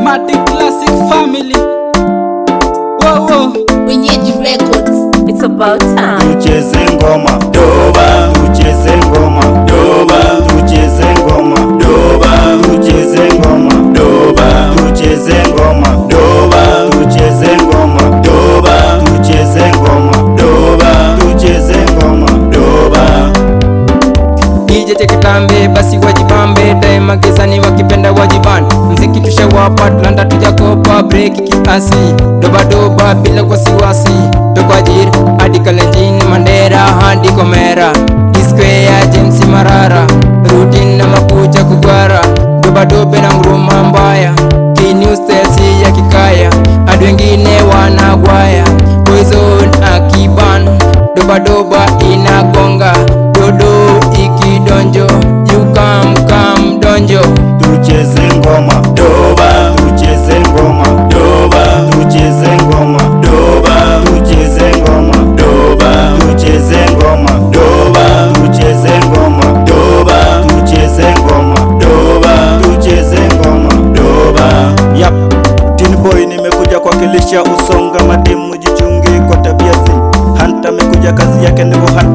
Mati Classic Family. Whoa, whoa. Wenyeji Records. It's about time. tucheze ngoma doba tucheze ngoma doba tucheze ngoma doba tucheze ngoma doba tucheze ngoma doba tucheze ngoma doba tucheze ngoma doba tucheze ngoma doba DJ tekitambe basi wajibambe daima gizani wakipenda wajiban mziki tushawapa tulanda tujakopa break kiasi dobadoba bila wasiwasi tokwajir hadi kalenjin mandera hadi komera diskwea james marara rutin na makucha kugwara dobadobe na nguruma mbaya kinustesi ya kikaya hadi wengine wanagwaya poison akiban dobadoba inagonga dodo ikidonjo yukamkam donjo tucheze ngoma doba tucheze ngoma doba tucheze ngoma doba tucheze ngoma doba tucheze ngoma doba tucheze ngoma doba tucheze ngoma doba tucheze ngoma doba yap tin boy nimekuja kuwakilisha usonga madimu jichunge kwa tabia zi hanta amekuja kazi yake ni kuhanta